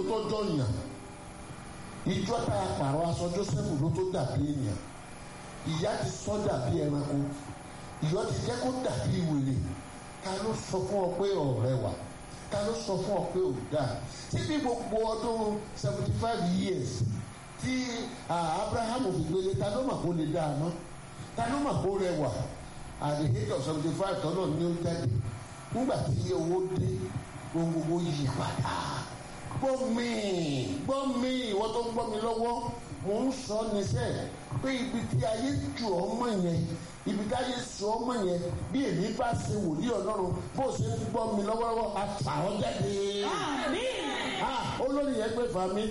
tó jọyàn ìjọ tá a pààrọ̀ aṣọ joseph ló tó dàbí ènìyàn ìyá ti sọ dàbí ẹranko ìyọ́ ti jẹ́ kó dàbí wèrè ta ló sọ fún ọ pé ọ̀rẹ́ wà ta ló sọ fún ọ pé ò dáa síbi gbogbo ọdún seventy five years tí abraham fi gbélé ta ló mà kó lè dáa mọ́ ta ló mà kó rẹwà at the age of seventy five tọ́nà ní ó jáde nígbà tí owó dé ohun gbogbo yí padà gbọ́ mi gbọ́ mi ìwọ tó ń gbọ́ mi lọ́wọ́ mò ń sọ níṣẹ́ pé ibi tí ayé ju ọmọ yẹn ibi tí ayé sọ ọmọ yẹn bí èmi bá ṣe wòlíì ọlọ́run bó ṣe ń gbọ́ mi lọ́wọ́lọ́wọ́ àtàwọn jáde. Àmín. olórí yẹn gbé fami